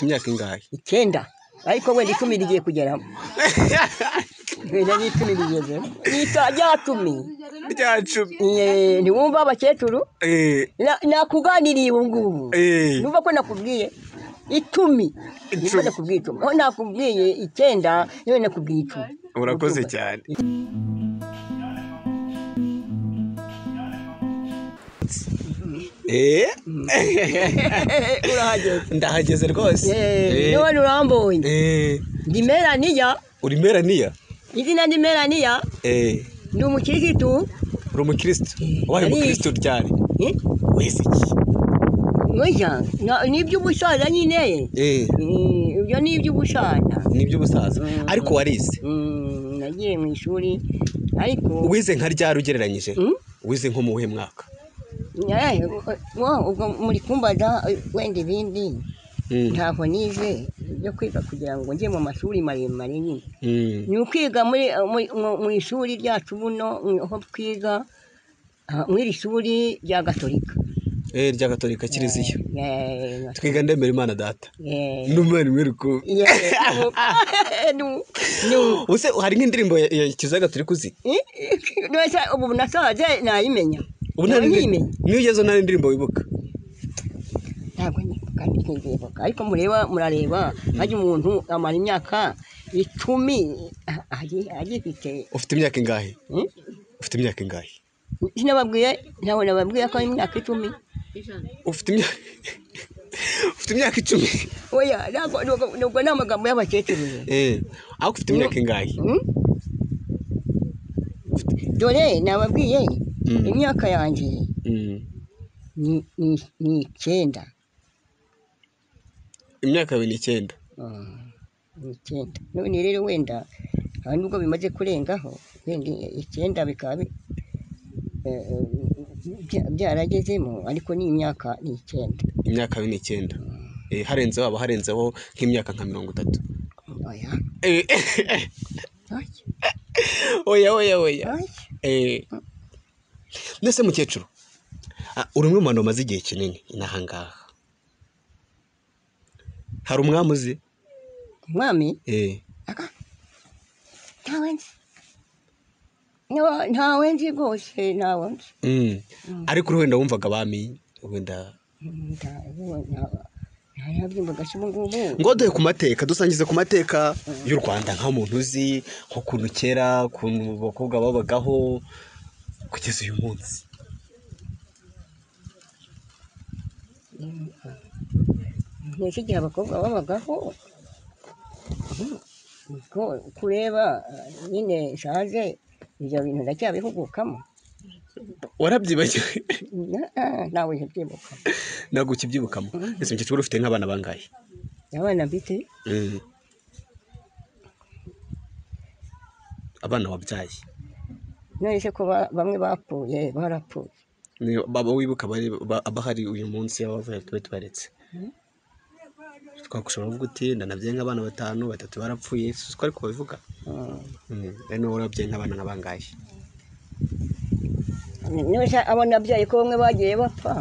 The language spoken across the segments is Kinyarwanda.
imyaka ingahe icyenda ariko wenda icumi rigiye kugeramo wenda n'icumi rigezemo Ita- rya cumi rya cumi Eh, ntiwumva abakecuru Eh, Na- nakuganiriye ubu ngubu eh, numva ko nakubwiye icumi nimba Icumi. nakubwiye icumi aho nakubwiye icyenda niba nakubwiye icumi urakoze cyane Eh, urahageze ndahageze rwose Eh, Eh, none urambonye eh, ndi melaniya uri meraniya izina ni melaniya Eh, ni umukirisitu uri umukirisitu wabaye Yari- umukirisitu ryari eh, wese iki mwisha na- ni iby'ubusaza nyine Eh, Eh, ibyo ni iby'ubusaza ni iby'ubusaza Mm. ariko warize Mm, nagiye mu ishuri ariko wize nka ryari ugereranyije Mm? wize nko mu wuhe mwaka Eh, wo, ubwo muri kumbaza eh, wenda ibindi Mm, ntabwo nize ibyo kwiga kugira ngo njye mu mashuri maremare nyine mm, ni ukwiga muri muri- mu- mu ishuri ryacu buno mm, aho twiga ah, muri iri shuri rya gatolika eh, rya gatolika kiriziya Eh, eh, twiga ndemera imana data eh, n'umwana mwereko eh, nu- nu- use hari nk'indirimbo ya ya kizaga turi kuzi Eh, eh, neza, ubu nasaze nayimenya ubu nta Nayimenya. ndirimbo niyo ugezeho nta ndirimbo wibuka ntabwo nibuka ntibibuka ariko mureba murareba hajya umuntu amara imyaka icumi ah, agi- agifite ufite imyaka ingahe Mm? ufite imyaka ingahe sinababwiye ntabwo nababwiye ko ari imyaka icumi ufite imyaka ufite imyaka icumi oya ntabwo ntabwo- ntabwo ni amagambo y'abakecuru rero. eh ariko ufite imyaka ingahe Mm? dore nababwiye Mm. imyaka yanjye Mm, ni- ni- ni icyenda imyaka yawe ni icyenda Mm, ni icyenda none rero wenda hari nubwo bimaze kurengaho wenda icyenda bikaba bi- eh, eh, bya- byaragezemo ariko ni imyaka ni icyenda imyaka yawe ni icyenda Eh, harenzeho haba harenzeho nk'imyaka nka mirongo itatu oya Eh, oya, oya oya oya oya. Eh, mbese mukecuru ah, uri umwe mu bantu bamaze igihe kinini n'aha ngaha hari umwami uzi umwami Eh, ntawe nzi Nta- ntawe nzi rwose ntawe nzi mm. ariko uri wenda wumvaga abami wenda Nta- ubu- nta- narabyumvaga se ubu ngubu ngo duhe ku mateka dusangize ku mateka y'u rwanda nka muntu uzi nk'ukuntu kera ukuntu abakobwa babagaho kugeza uyu munsi ntese igihe abakobwa babagaho ko kureba eh, nyine nshaje ibyo bintu ndacyabihugukamo warabyibagiwe Na- ah, ntawe ntibyibuka ntabwo ukibyibukamo ese mukecuru ufite nk'abana bangahe abana mfite Mm. abana wabyaye none se ko ba- bamwe bapfuye barapfuye Ni baba wibuka abari- ba- abahari uyu munsi aho bavuye tube tubaretse twakushobora kuvuga uti ndanabyaye nk'abana batanu batatu barapfuye si ko ariko babivuga Mm. ari niba warabyaye nk'abana nka bangahe none se abo nabyaye ko bamwe bagiye bapfa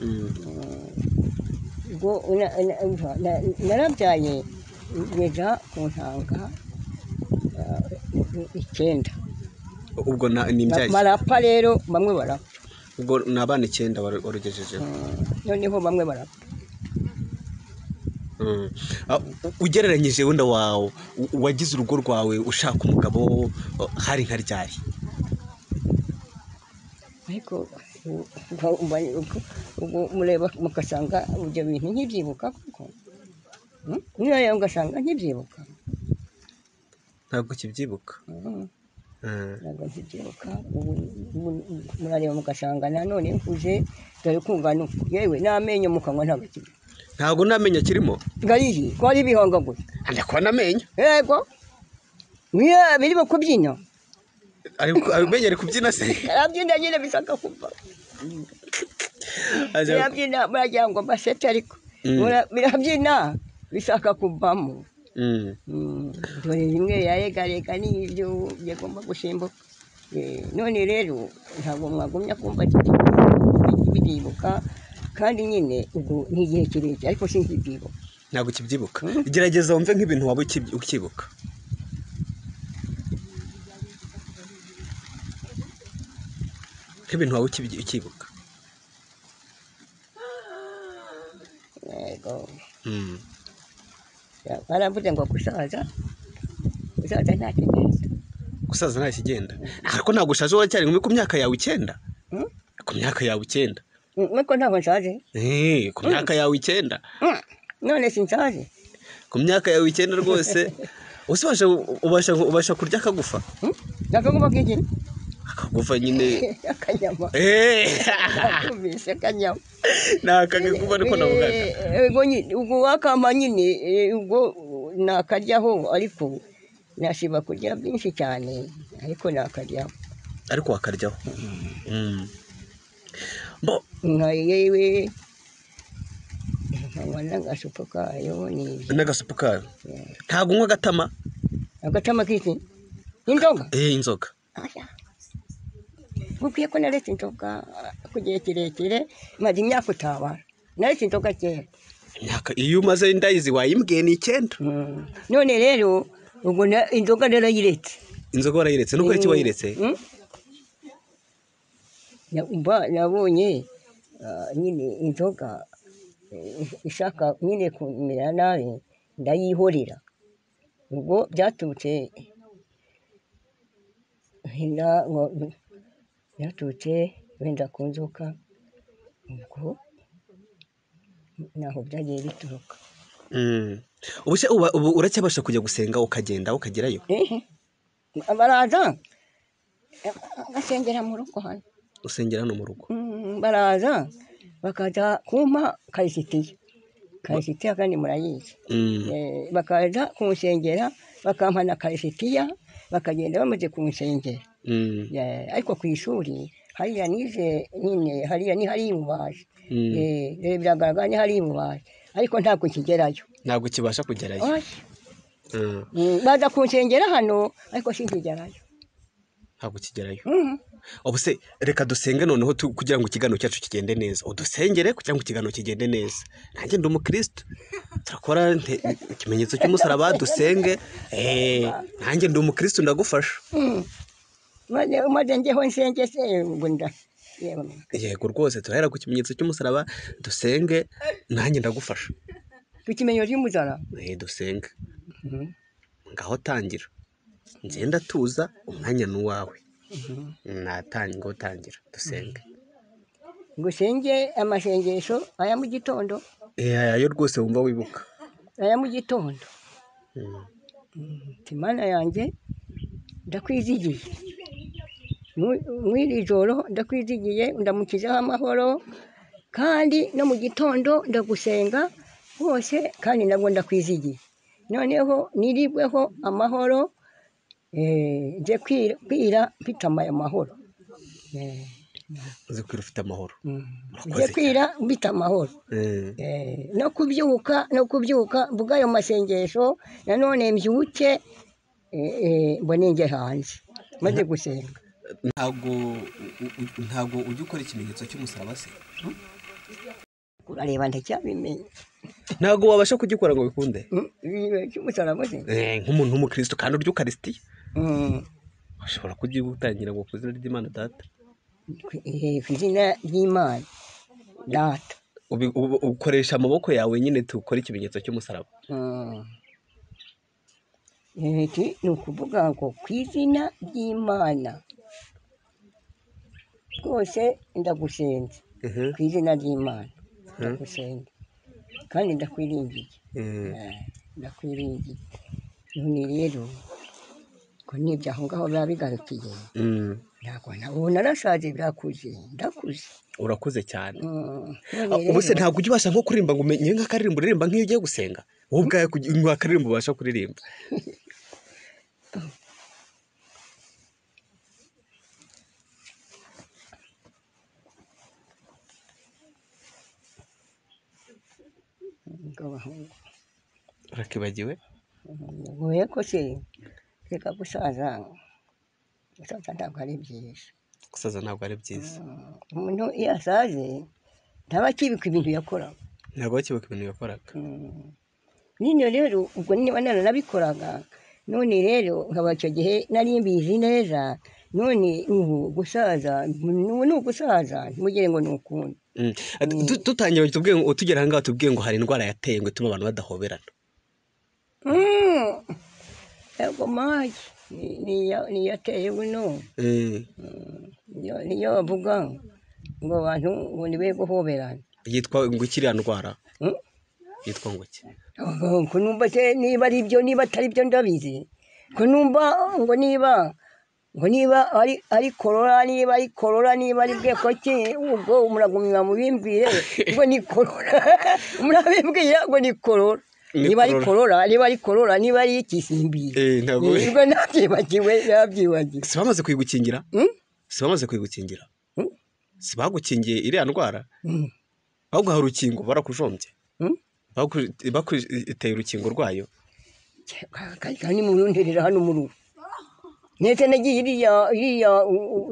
Mm. ubwo na- na- umva, na- narabyaye ngeza ku ntanga eh, icyenda ubwo na- ni Ma- imbyaye barapfa rero bamwe barapfa ubwo ni abana icyenda waru- warugejejeho noneho bamwe barapfa Mm. Ah, u- ugereranyije wenda wawe u- wagize urugo rwawe ushaka umugabo uh, hari nka ryari ariko u- u- mba- uko- ubwo mureba mukasanga ibyo bintu nkibyibuka kuko Mm? niyo ugasanga nkibyibuka ntabwo ukibyibuka Mm, Mm. ntabwo nkibyibuka ubu ubu- murareba mugasanga nanone nkuze dore kumva ni uku yewe n'amenyo mu kanwa ntabwo akiri ntabwo namenyo kirimo gariyi ko ari ibihongo gusa ndakubona amenyo yego niyo birimo kubyina amenyo ari kubyina se arabyina nyine bisanga kuva Aza- birabyina muragira ngo mbasete ariko Mm. Mura- birabyina bishaka kuvamo Mm. Mm, dore rimwe yaregarega n'ibyo yagomba gusimbuka Eh, none rero ntabwo mwagumya kumva biribuka kandi nyine ubwo ni igihe kirekire ariko sinkibyibuka ntabwo ukibyibuka Mm. gerageza wumve nk'ibintu waba ukibyi- ukibuka nk'ibintu waba ukibyi- ukibuka yego Mm. baramvuze ngo gusaza gusaza nta kigenda gusaza nta kigenda ariko ntabwo ushaje uracyari inkumi ku myaka yawe icyenda Mm. ku myaka yawe icyenda nuko ntabwo nshaje Eh, ku myaka yawe icyenda Mm. none sinshaje ku myaka yawe icyenda rwose ese ubasha ubasha ubasha kurya akagufa Mm. nakaguma kigina akagufa nyine akanyama Eh, kumvise akanyama ni akagagufa ariko navugaga Eh, ubwo nyine- ubwo wakama nyine eh, ubwo nakaryaho ariko nashiba kurya byinshi cyane ariko nakaryaho ariko wakaryaho Mm. Bo- nka yewe nkanywa n'agasupu kayo n'ibyo n'agasupu kayo ntabwo unywa agatama agatama k'iki inzoga eh inzoga Oya. Mubwiye ko naretse inzoga ku gihe kirekire maze imyaka utabara naretse inzoga kera imyaka iyo umaze indayizi wayimbwiye ni icyenda Mm. none rero ubwo na- inzoga narayiretse inzoga warayiretse nubwo iki wayiretse Mm. Na- mba- nabonye ah, nyine inzoga eh, ishaka nyine kumera nabi ndayihorera ubwo byaturutse hina- ngo- byaturutse wenda ku nzoka ubwo naho byagiye bituruka Mm. Ubu se uba- ubu uracyabasha kujya gusenga ukagenda ukagerayo Ehe. baraza basengera mu rugo hano usengera hano mu rugo Mm, baraza bakaza kumpa karisitiya karisitiya kandi murayizi Mm. Eh, bakaza kumusengera bakampa na karisitiya bakagenda bamaze kumusengera Mm. Eh, ariko ku ishuri hariya nize nyine hariya ni hariya imubaje Mm. Eh, eh, biragaragara ni hariya imubaje ariko ntabwo nkigerayo ntabwo kibasha kugerayo Oya. Mm. Mm, baza kunsengera hano ariko sinkigerayo ntabwo kigerayo Mhm. ubu se reka dusenge noneho tu- kugira ngo ikiganiro cyacu kigende neza udusengere kugira ngo ikiganiro kigende neza nanjye ndi umukirisitu turakora nte- ikimenyetso cy'umusaraba dusenge Eh, nanjye ndi umukirisitu ndagufasha maze maze njyeho nsenge se ubwo nda yewe yego rwose turahera ku kimenyetso cy'umusaraba dusenge nanjye ndagufasha tukimenyo ry'umuzara Eh, dusenge ngaho tangira ngenda tuza umwanya ni uwawe natangira ngo tangira dusenge ngo usenge amasengesho aya mu gitondo Eh, ayo rwose wumva wibuka aya mu gitondo Mm. Ati, mana yanjye ndakwizigiye Mu- mw'iri joro ndakwizigiye ndamukizaho amahoro kandi no mu gitondo ndagusenga hose kandi nabwo ndakwizigiye noneho niribweho amahoro eh, nje kwira kwira mfite amaya mahoro Eh, uzi kwira ufite amahoro mm. Murakoze nje kwira mfite amahoro Eh. Eh, no kubyuka no kubyuka mvuga ayo masengesho nanone mbyuke eh, eh, mbone njye hanze maze gusenga ntabwo ntabwo ujya ukora ikimenyetso cy'umusaraba se urareba ndacyabimenya ntabwo wabasha kugikora ngo bikunde Mm, ibi- cy'umusaraba se nk'umuntu w'umukristo kandi urya ukarisitiya Mm, ushobora kugitangira ngo ku izina ry'imana data ku- eh, ku izina ry'imana data Ubi- ubu- ukoresha amaboko yawe nyine tukora ikimenyetso cy'umusaraba Mm. Eh, iki ni ukuvuga ngo ku izina ry'imana rwose ndagusenze Mhm. ku izina ry'imana ndagusenga kandi ndakwiringiye Mm. Eh, ndakwiringiye none rero ko n'ibyo aho ngaho biba bigarukiye Mm. ntabwo na ubu narashaje birakuze ndakuze urakuze cyane Mm, Ah, none ubu se rero- ntabwo ujya ubasha nko kuririmba ngo umenye nk'akaririmbo uririmba nk'iyo ugiye gusenga wowe ubwawe kugi- ngo akaririmbo ubasha kuririmba ngo bahungu, urakibagiwe nguye ko se reka gusaza gusaza ntabwo ari byiza gusaza ntabwo ari byiza Mm, umuntu iyo asaze ntaba akibuka ibintu yakoraga ntabwo bakibuka ibintu yakoraga Mm, bino rero ubwo niba naranabikoraga none rero nkaba icyo gihe nari mbizi neza none ubu gusaza ubu ni ugusaza ntimugire ngo ni ukundi Mm. Du- dutangira tubwiye ngo tugera ahangaha tubwiye ngo hari indwara yateye ngo ituma abantu badahoberana Mm. yego magi ni- niyo- niyo ateye buno Mm. niyo- niyo bavuga ngo abantu ngo nibe guhoberana yitwa ngo iki iriya ndwara Mm. yitwa ngo iki ko numva se niba ari byo niba atari byo ndabizi ko numva ngo niba ngo niba ari ari korora niba ari korora niba ari bwe koki ubwo muragumya mubimbwire ngo ni korora murabibwira ngo ni korora Ni niba ari korora. korora niba ari korora niba ari ikisimbiri Eh, ntabwo- nibwo nabyibagiwe nabyibagiwe si bamaze kuyigukingira Mm? si bamaze kuyigukingira Mm. si bagukingiye iriya ndwara Mm. ahubwo hari urukingo barakujombye Mm? Baku- bakuteye urukingo rwayo kajya nimurunderera hano mu rugo ndetse nagiye iriya iriya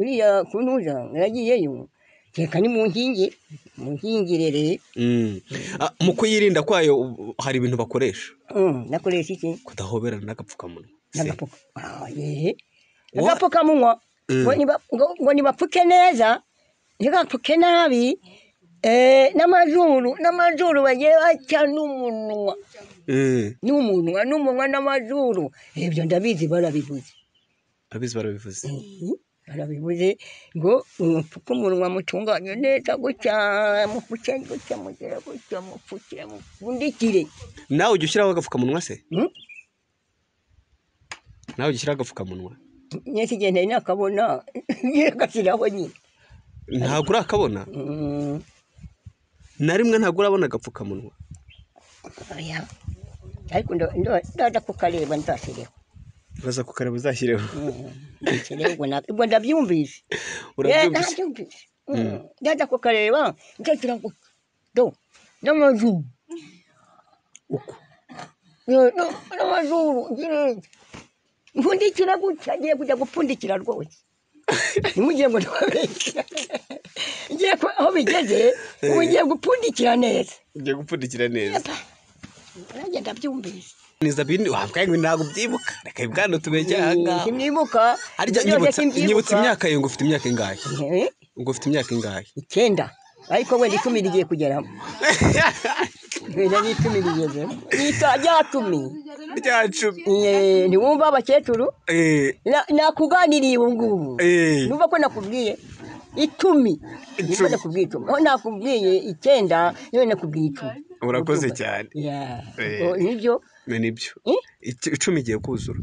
iriya kunuza naragiyeyo reka ni mu nkingi mu nkingirere Mm. Ah, mu kuyirinda kwayo u- hari ibintu bakoresha nakoresha iki kudahoberana n'agapfukamunwa Se, n'agapfuka Ah, yehe Wa- agapfukamunwa Mm. ngo niba- ngo- ngo nibapfuke neza ntibapfuke nabi eh, n'amazuru n'amazuru bagiye baca n'umunwa Mm. n'umunwa n'umunwa n'amazuru ibyo ndabizi barabivuze abizi barabivuze barabibuze ngo umupfuke umunwa mutunganye neza gutya mupfuke gutya mugere gutya mupfuke mupfundikire nawe ujya ushyiraho agapfukamunwa se Mm? nawe ujya ushyiraho agapfukamunwa nyese igihe nari nakabona ngiye gashyiraho nyine ntabwo urakabona Mm, na rimwe ntabwo urabona agapfukamunwa oya. ariko ndo- ndo- ndaza kukareba nzashyireho uraza kukareba uzashyireho Mm, nshyireho ubwo na- ubwo ndabyumvise Eh, urabyumvise ndabyumvise Mm, ndaza kukareba nzagira ngo do n'amazuru uko No, no, n'amazuru ngire mpfundikira gutya ngiye kujya gupfundikira rwose ntimugire ngo ndababeshya ngiye ku- aho bigeze ubu ngiye gupfundikira neza ugiye gupfundikira neza nanjye ndabyumvise niza bindi wambwaye ngo ntabwo ubyibuka reka bwana tubege ahangaha simwibuka harya ibyo byose nyibutsa nyibutsa simbyibuka. imyaka ye ngo ufite imyaka ingahe Eh, ngo ufite imyaka ingahe icyenda ariko wenda icumi rigiye kugeramo wenda n'icumi rigezemo n'isa rya cumi rya cumi Eh, ntiwumva abakecuru Eh, Na- nakuganiriye ubu ngubu eh, numva ko nakubwiye icumi nimba Icumi. nakubwiye icumi aho nakubwiye icyenda niwe nakubwiye icumi urakoze cyane Yeah. Eh. Oh, nibyo ni nibyo Eh? Ic- icumi igiye kuzura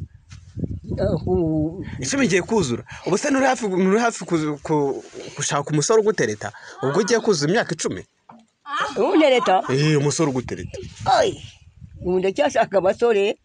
Oh, hu- icumi igiye kuzura ubu se nturi hafi nturi hafi kuzu- ku- gushaka umusore ugutereta ubwo ugiye kuzura imyaka icumi ubu ntereta eh umusore ugutereta Oy! ubu ndacyashaka abasore